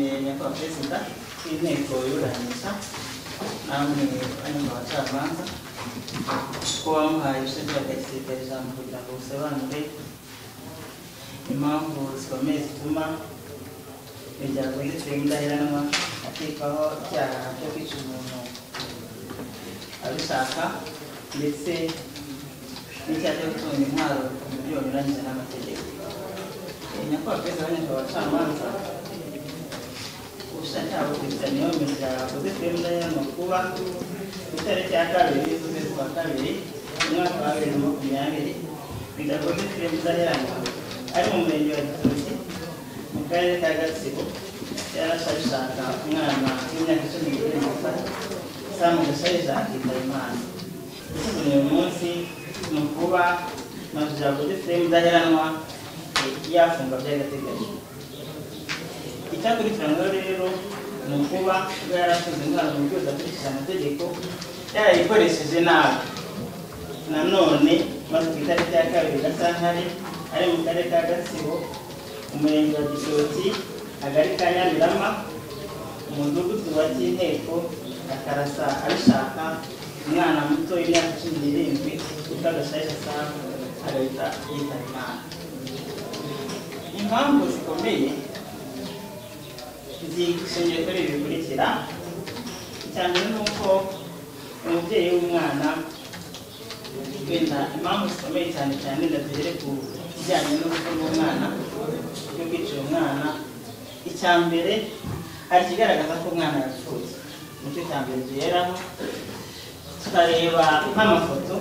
있습니다. 이내 교육을 하면서 아무리 하는 것처럼 포함하여 신청했을 때 전부다고 써왔는데 이만고 섬에 두마 이제 우리 주인다 이라는 건 같이 가고 자 저기 주문을 abishaka ndetse n'icyajya gutunga intwaro mu buryo bunyuranyije n'amategeko nyakubahwa perezida wa nyakubahwa abacamanza ubushakashatsi perezida niyo meza yakoze perezida y'amakuba ku itariki ya kabiri z'ukwezi kwa kabiri umwaka wa bibiri na makumyabiri bigakoze perezida yanyu ari mu murenge wa gitoki mu karere ka gatsibo yarasa ashaka umwana w'imyaka icumi n'itanu samugashayija akita imana icyiza uyu munsi ni ukuba amajambo y'ifilimi idaheranwa yafunga by'agateganyo icyakurikiranweho rero ni ukuba kuba yarakoze intwaro mu buryo budakurikije amategeko yarayikoresheje nabi nanone maze ku itariki ya kabiri gasantare ari mu karere ka gatsibo umurenge wa gisoti agari ka nyamirama umudugudu wa cy'inteko akarasa abishaka umwana muto w'imyaka cumi n'irindwi witwa gashayija samu agahita yita imana impamvu zikomeye zishingiye kuri ibi bikurikira icya mbere ni uko umubyeyi w'umwana wenda impamvu zikomeye cyane cyane ndazigere ku bijyanye n'urupfu rw'umwana no kwica umwana icya mbere hari ikigaragaza ko umwana yapfuye nicyo cya mbere duheraho tukareba nk'amafoto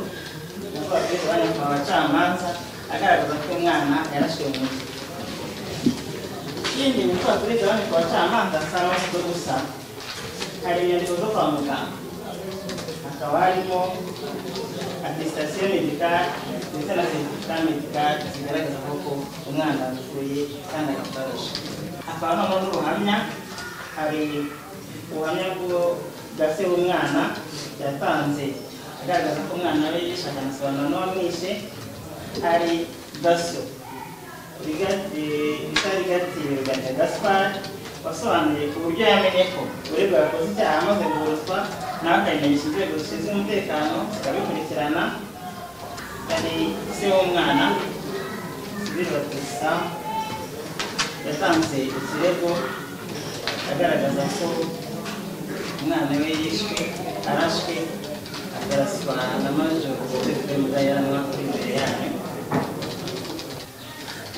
nyakubahwa perezida wa nyakubahwa abacamanza agaragaza ko umwana yarashiwe mu nzu ikindi nyakubahwa perezida wa nyakubahwa abacamanza si amafoto gusa hari inyandiko zo kwa muganga hakaba harimo atesitasiyo medikari ndetse na seritifika medikari zigaragaza koko umwana yapfuye kandi agakoresha hakabamo n'ubuhamya hari ubuhamya bwa se w'umwana yatanze agaragaza ko umwana we yishe akanasobanura n'uwamwishe hari daso rigarigatiwe gata gaspari wasobanuye ku buryo yamenye ko uregwa yakoze icyaha amaze kuburuswa nawe akabimenyesha inzego zishinzwe umutekano zikabikurikirana hari se w'umwana sibiri batisa yatanze ikirego agaragaza ko umwana we yishwe arashwe akaraswa na majoro perezida yaranwa kuri mbere yanyu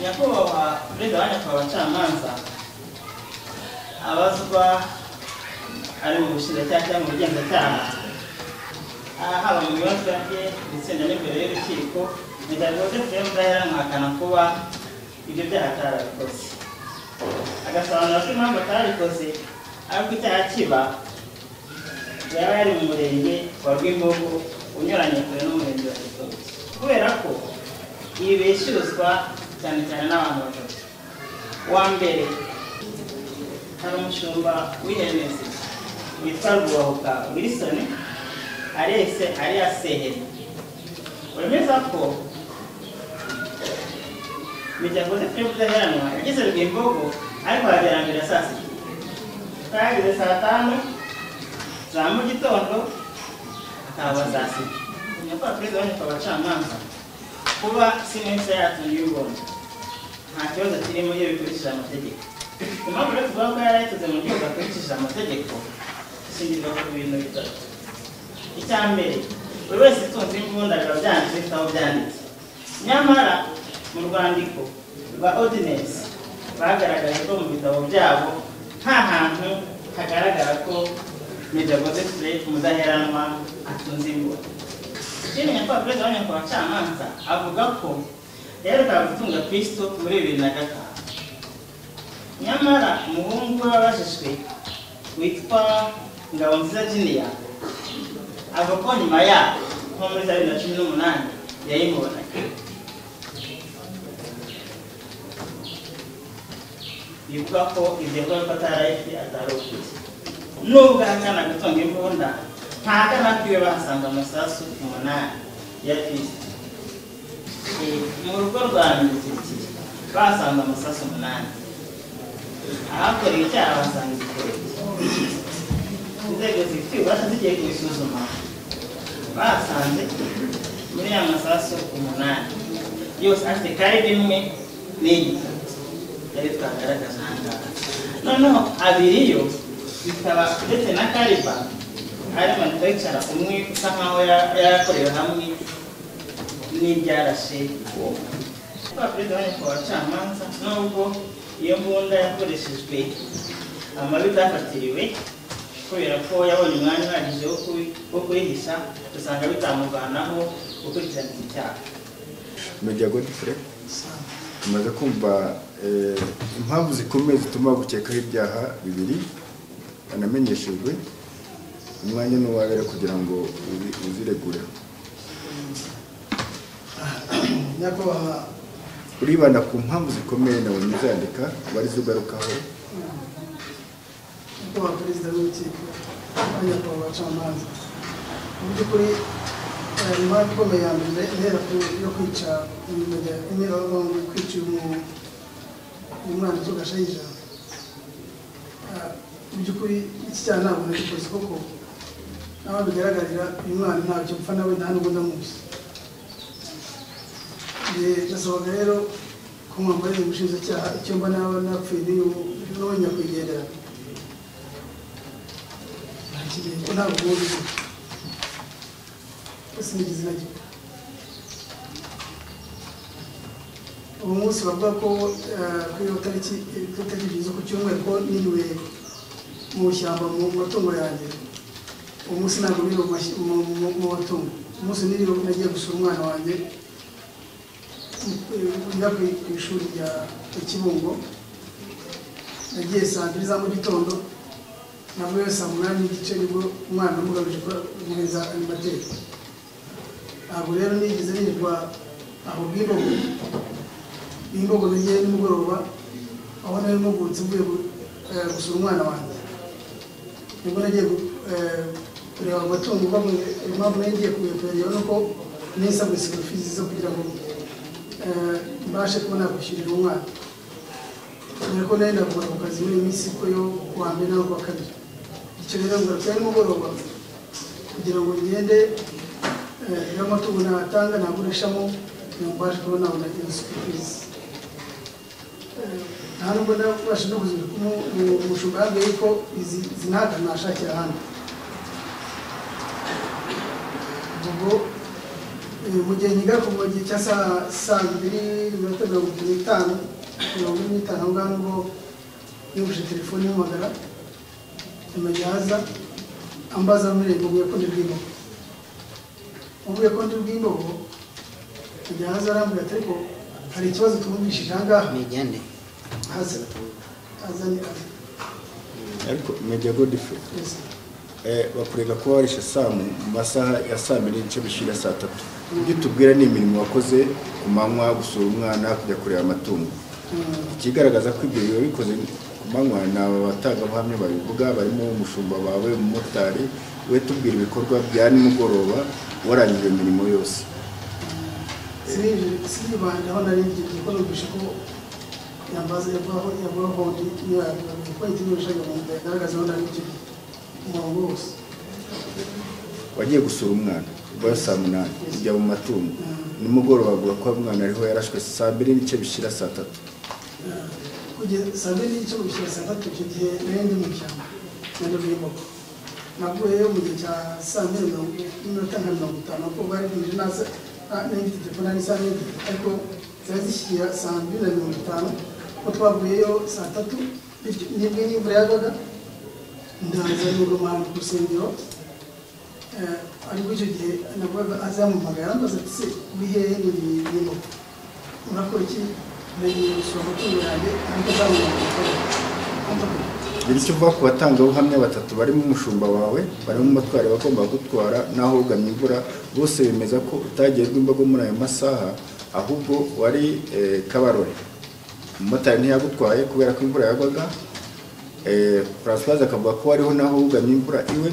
nyakubahwa perezida wa nyakubahwa abacamanza abazwa ari mu bushinjacyaha cyangwa mu bugenzacyaha aha haba mu bibazo bye ndetse na n'imbere y'urukiko ntibyagoze perezida yaranwa akana kuba ibyo byaha atarabikoze agasobanura ko impamvu atarabikoze ariko icyaha kiba yaba yari mu murenge wa rwimbogo unyuranye kure n'umurenge wa gitoki kubera ko ibi bishyuzwa cyane cyane n'abantu batatu wa mbere hari umushumba w'ihenesi witwa rwahuka wilisoni arese ari yaseheri wemeza ko imiryango ndetse y'ubudaheranwa yagize rwimbogo ariko hagera mbere ya saa sita twahageze saa tanu za mu gitondo akaba saa sita nyakubahwa perezida wa nyakubahwa abacamanza kuba sinensi yatunga y'ubuntu nta kibazo kirimo iyo bikurikije amategeko impamvu rero tuvuga ko yari yayikoze mu buryo budakurikije amategeko ishingirwa ku bintu bitatu icya mbere buri wese itunze imbunda biba byanditse aho byanditse nyamara mu rwandiko rwa ordinance bagaragaje ko mu bitabo byabo nta hantu hagaragara ko Major Joseph Slate mudaheranwa atunze imbunda ikindi nyakubahwa perezida wa nyakubahwa abacamanza avuga ko yaherukaga gutunga kristo muri bibiri na gatanu nyamara umuhungu we wabajijwe witwa ngabonziza jiniya avuga ko nyuma yaho nko muri za bibiri na cumi n'umunani yayimubonaga bivuga ko ibyo bikorwa ko atarayifi atari ukuri nubwo ahakana gutunga imbunda ntahakana ko iwe bahasanga amasasu umunani ya kristo mu rugo rwa minisitiri bahasanga amasasu umunani ahakoreye icyaha basanga igitero inzego zifite ububasha zigiye kubisuzuma basanze muri ya masasu umunani yose afite kare rimwe n'inyi yari twagaragaza aha ngaha noneho abiri yo bikaba ndetse na kariba ari amanota yicara umwe usa nkaho ya- yarakorewe hamwe n'ibyarashe uwo muntu kwa perezida w'inteko abacamanza nubwo iyo mbunda yakoreshejwe amabi byafatiriwe kubera ko yabonye umwanya uhagije wo kubi- wo kuyihisha usanga bitamuvanaho gukurikirana iki cyaha Media Godfrey tumaze kumva eh, impamvu zikomeye zituma bakekaho ibyaha bibiri banamenyeshejwe umwanya n'uwabera kugira ngo uzi- uziregure nyakubahwa uribanda ku mpamvu zikomeye nabonye uzandika wari zigarukaho nyakubahwa perezida w'urukiko na nyakubahwa abacamanza mu by'ukuri eh, impamvu ikomeye ya mbere intera ku- yo kwica imyirondoro- imyirondoro kwica uyu mu- uyu mwana utugasha y'ijana Eh, mu by'ukuri iki cyaha ntabwo nagikoze koko naho bigaragarira uyu mwana ntacyo mpfa nawe nta n'ubwo ndamuzi Ye, nasabaga rero ko mwambarira umushinjacyaha icyo mba naba napfuye n'uyu n'uwo nyakwigendera ntakigenda ko ntabwo buriho sinigeze na gito ubu munsi bavuga ko eh, kuri iyo tariki eh, ku itariki ebyiri zo ku cyumweru ko niriwe mu ishyamba mu matungo yanjye uwo munsi ntabwo niriwe mu mashi- mu- mu- mu matungo umunsi niriwe nagiye gusura umwana wanjye njya ku ku ishuri rya ku Kibungo nagiye saa mbiri za mu gitondo navuyeyo saa munani n'igice nibwo umwana umugamije kumuhereza animateri ntabwo rero nigeze nirirwa aho bwimbogo bwimbogo nagiye nimugoroba aho nari mpugutse mvuye gu- eh, gusura umwana wanjye nibwo nagiye gu- eh, kureba amatungo bamwe impamvu nari ngiye kuyaperera ni uko nisabwe serivizi zo kugira ngo eh, mbashe kuba nakwishyurira umwana dore ko nari navuga ku kazi muri iyi minsi ko yo ku wa mbere no ku wa kabiri icyo rero ngo tujya nimugoroba kugira ngo ngende eh, rero amatungo natanga nagurishamo kugira ngo mbashe kuba nabona iyo superivizi nta nubwo ndabasha no kuzirika umu- umu- umushumba yabwiye yuko izi zinaka nashakira ahandi ubwo Eh, mu gihe nyiga ku gihe cya saa saa mbiri iminota mirongo itatu n'itanu mirongo ine n'itanu aho ngaho ngo yumvise telefone ihamagara amajyaza ambaza muri rege ubuye ko ndi bw'imbogo ubuye ko ndi bw'imbogo amajyaza arambwira ati ariko hari ikibazo tumwumvishije aha ngaha Mijyane. haza azanye ariko Media Godfrey azi eh, bakurega ko warishe saa mu mu masaha ya saa mbiri n'igice bishira saa tatu ibyo tubwira ni imirimo wakoze ku manywa gusura umwana kujya kureba amatungo ikigaragaza ko ibyo biba bikoze ku manywa ni aba batangabuhamya babivuga barimo umushumba wawe umumotari we tubwira ibikorwa bya nimugoroba warangije imirimo yose sinibanda aho nari ngiye kuko numvise ko yambaza yavaho yavaho hondi niyo yabivuga ko ikinyurishaga mu nda yagaragaza aho nari ngiye umurongo wose wagiye gusura umwana ubwo saa munani ujya mu matungo nimugoroba avuga ko umwana ariho yarashwe saa mbiri n'igice bishyira saa tatu kugeza saa mbiri n'igice gushyira saa tatu icyo gihe nari ndi mu ishyamba ngenda rw'imbogo navuyeyo mu gihe cya saa mbiri mirongo n'iminota nka mirongo itanu kuko bwari bwije nasa n'indi telefone ari saa mbiri ariko zari zishyira saa mbiri na mirongo itanu ko twavuyeyo saa tatu bityo nibwo n'imvura yagwaga ndaza nuguma ahantu ku rusengero Eh, ariko icyo gihe navugaga azamuhamagara yarambaza ati se uri hehe ni n'imbogo urakora iki nagiye gusura amatungo yanjye ariko azamuhamagara amfata biri icyo uvuga ku batangabuhamya batatu barimo umushumba wawe barimo umutwari wagombaga gutwara n'aho ugamye imvura bose bemeza ko utagiye rw'imbago muri ayo masaha ahubwo wari eh, kabarore umumotari ntiyagutwaye kubera ko imvura yagwaga eh, francoise akavuga ko wariho n'aho ugamye imvura iwe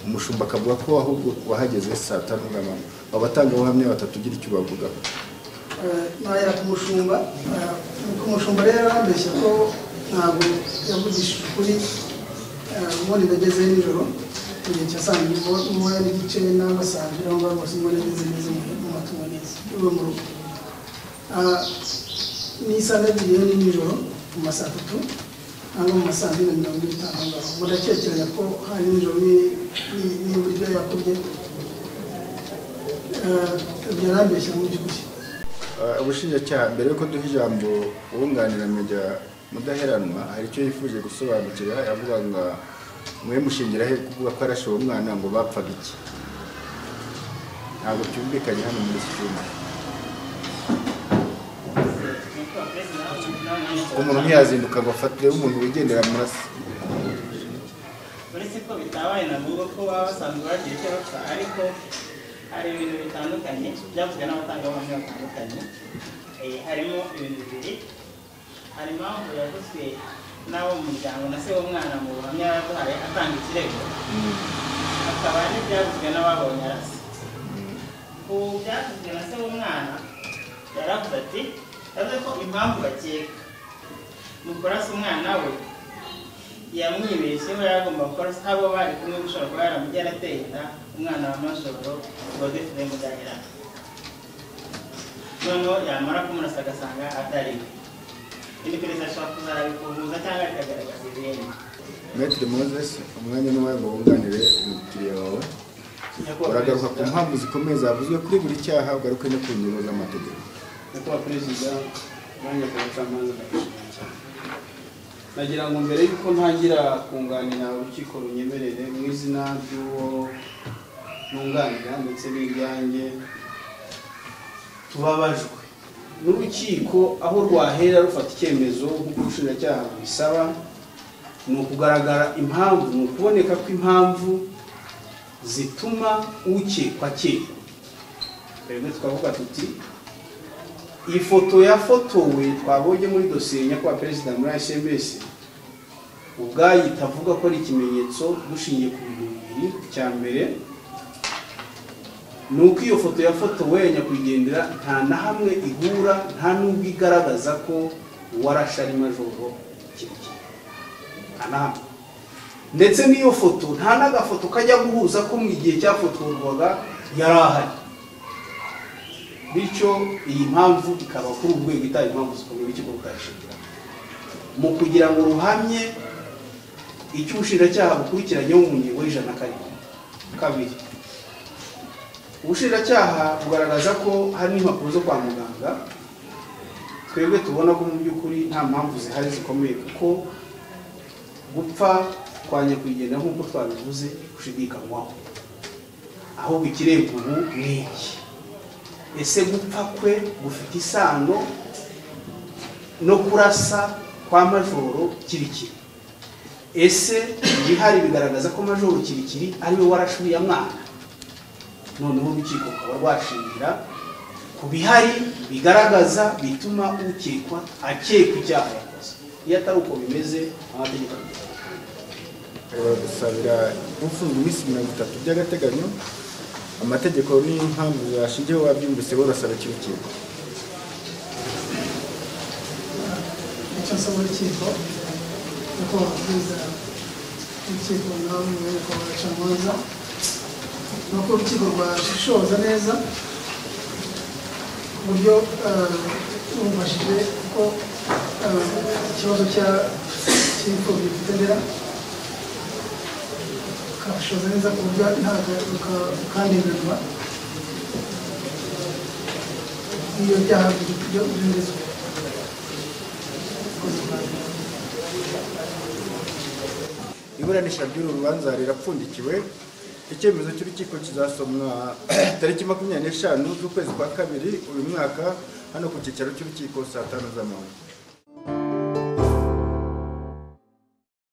umushumba akavuga ko ahubwo wahageze saa tanu z'amanywa abo batangabuhamya batatu ugira icyo ubavugaho Eh, nahera ku mushumba eh, ku mushumba rero arambeshya ko ntabwo yavugishije ukuri eh, ubundi ndagezeyo nijoro mu gihe cya saa mbiri mumoya n'igice nangwa saa mbiri aho ngaho rwose mbona ngeze neza mu- mu matungo neza iwe mu rugo Ah, ni isaha yagiyeyo ni nijoro mu ma saa tatu nangwa mu ma saa mbiri na mirongo ine n'itanu aho ngaho ubwo ndakekeranya ko hari nijoro ni- ni- n'uburyo yakubye byarambeshya mu by'ukuri Uh, ubushinjacyaha mbere yuko duha ijambo uwunganira Major mudaheranwa hari icyo yifuje gusobanukira yavuga ngo mwe mushingiraho kuvuga ko arashe uwo mwana ngo bapfaga iki ntabwo byumvikanye hano muri iki cyumba umuntu ntiyazinduka ngo afatire umuntu wigendera amurasa uretse ko bitabaye na ngombwa ko baba basanzwe bagira icyo bapfa ariko hari ibintu bitandukanye byavuzwe n'abatangabuhamya batandukanye Eh, harimo ibintu bibiri hari impamvu yavuzwe n'abo mu muryango na se w'umwana mu buhamya yaraduhaye atanga ikirego hakaba n'ibyavuzwe n'ababonye arasa ku byavuzwe na se w'umwana yaravuze ati yavuze ko impamvu bakeka mu kurasa umwana we yamwibeshyeho yagomba gukora abo bari kumwe gushobora kuba yaramujya arateye inda umwana wa majoro godefre mudahirana noneho yamara kumurasa agasanga atari we indi perezida ashobora kuzabikubuza cyangwa akagaragaza ibindi metri moses umwanya ni uwawe ngo wunganire umukiriya wawe uragaruka ku mpamvu zikomeye zavuzwe kuri buri cyaha ugaruke no ku ngingo z'amategeko nyakubahwa perezida nanjye abacamanza ndabishimira cyane nagira ngo mbere y'uko ntangira kunganira urukiko runyemerere mu izina ry'uwo nunganira ndetse n'iryanjye tubabajwe n'urukiko aho rwahera rufata icyemezo nk'uko ubushinjacyaha bubisaba ni ukugaragara impamvu ni ukuboneka kw'impamvu zituma ukekwa akekwa twebwe tukavuga tuti iyi foto yafotowe twabonye muri dosiye nyakubahwa perezida muri sms ubwayo itavuga ko ari ikimenyetso dushingiye ku bintu bibiri icya mbere ni uko iyo foto yafotowe ya nyakwigendera nta na hamwe ihura nta n'ubwo igaragaza ko uwarashe ari majoro kirekire nta na hamwe ndetse n'iyo foto nta n'agafoto kajya guhuza ko mu gihe cyafotorwaga yari ahari bityo iyi mpamvu ikaba kuri ubu rwego itari impamvu zikomeye w'ikigo bwashingira mu kugira ngo ruhamye icyo ubushinjacyaha bukurikiranyeho mu ngingo y'ijana na karindwi kabiri ubushinjacyaha bugaragaza ko hari n'impapuro zo kwa muganga twebwe tubona ko mu by'ukuri nta mpamvu zihari zikomeye kuko gupfa kwa nyakwigendera nk'uko twabivuze gushidikanywaho ahubwo ikirego ubu ni iki ese gupfa kwe gufite isano no kurasa kwa majoro kirikiri ese ibihari bigaragaza ko majoro kirikiri ariwe warashe uriya mwana noneho urukiko rukaba rwashingira ku bihari bigaragaza bituma ukekwa akekwa icyaha yakoze iyo atari uko bimeze amategeko abivuga. ushobora gusabira ufunzwe iminsi mirongo itatu by'agateganyo amategeko n'impamvu zashingiyeho wabyumvise borasaba urukiko icyo nsaba urukiko nuko wabwiza urukiko nawe mwereka abacamanza nuko urukiko rwashishoza neza ku buryo bumufashije kuko eh, ikibazo cya- cy'imfubyi gitendera ukabashoza neza ku buryo ntabwo ukandenganwa iyo byaha byo byungerezwa iburanisha ry'uru rubanza rirapfundikiwe icyemezo cy'urukiko kizasomwa tariki makumyabiri n'eshanu z'ukwezi kwa kabiri uyu mwaka hano ku cyicaro cy'urukiko saa tanu z'amanywa